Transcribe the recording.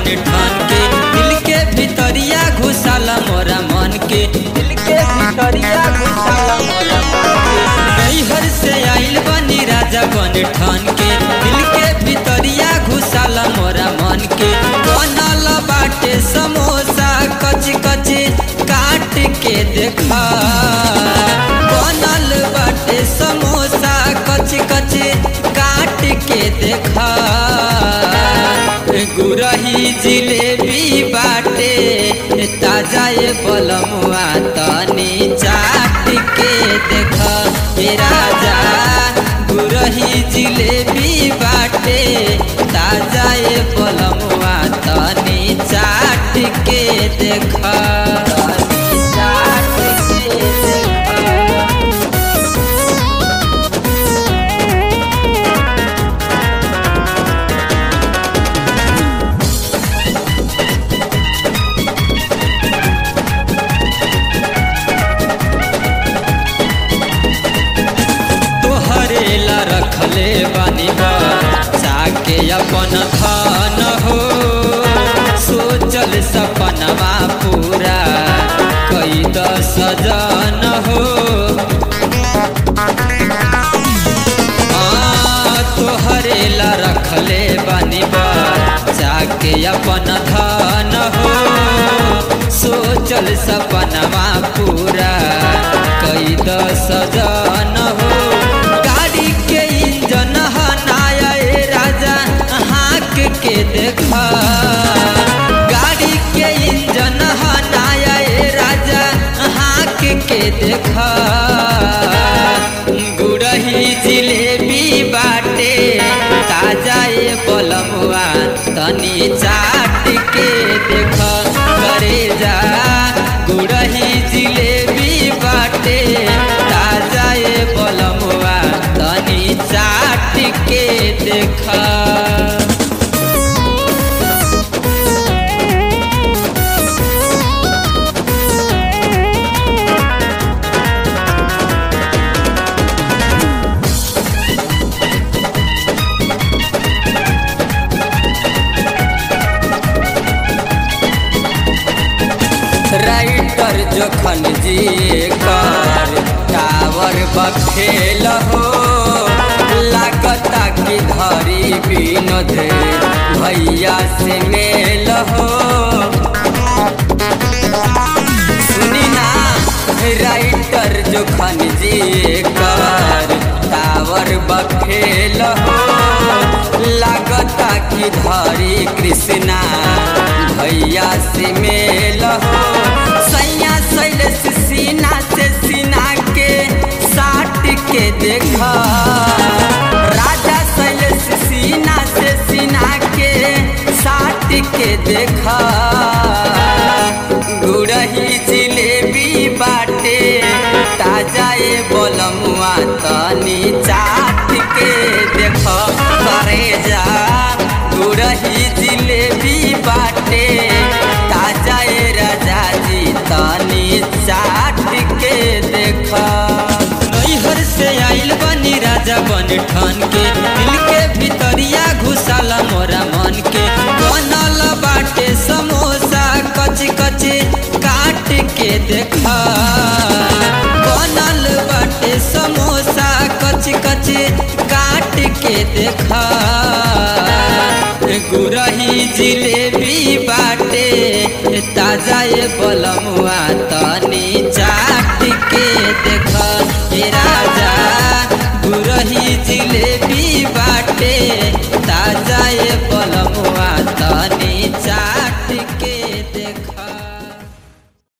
बन ठान के दिल के भितरिया घुसाला मोरा मन के दिल के भितरिया घुसाला मोरा मन के नैहर से आइल बनी राजा बन ठान के दिल के भितरिया घुसाला मोरा मन के बनल बाटे समोसा कच कच काट के देखा बनल बाटे समोसा कच कच काट के देखा गुरही जिलेबी बाटे ताजा ये बलमुआ तनी चाट के देखा हे राजा गुरही जिलेबी बाटे ताजा ये बलमुआ तनी चाट के देखा तनी चाट के देखा तोहरे ला रखले बानी बा चाके अपन धन हो सोचल सपनवा पूरा कई दस जन हो हाँ, तोहरे ला रखले बानी बा चाके अपन धन हो सोचल सपनवा पूरा कई दस जन हो गाड़ी के इंजन हनाया ए राजा हाँक के देखा गाड़ी के इंजन हनाया ए राजा हाँक के देखा गुड़ही जिलेबी बाटे ताजा ए बलमुआ तनी चाट के देख करे जा गुड़ही जिलेबी बाटे ताजा ए बलमुआ तनी चाट के देखा राइटर जोखन जी कर टावर बखेल हो लागता कि धरी विनोद भैया से मेल हो सुनी ना राइटर जोखन जी कर टावर बखेल हो लागता कि धरी कृष्णा भैया से मेल हो सैया शैलेश सीना से सीना के साट के देखा राजा शैलेश सीना से सीना के साट के देखा गुड़ही जिलेबी बाटे ताजा ए बलमुआ तनी चाट के देख करे जा गुड़ही जिलेबी बाटे ताजा ए राजा जी तनी चाट के देख नैहर से आइल बनी राजा बन ठान के दिल के भितरिया घुसाला मोरा मन के बनल बाटे समोसा कच कच काट के देखा बनल बाटे समोसा कच कच काट के देखा गुरही जिलेबी बाटे ताजा ए बलमुआ तनी चाट के देख हे राजा गुरही जिलेबी बाटे ताजा ए बलमुआ तनी चाट के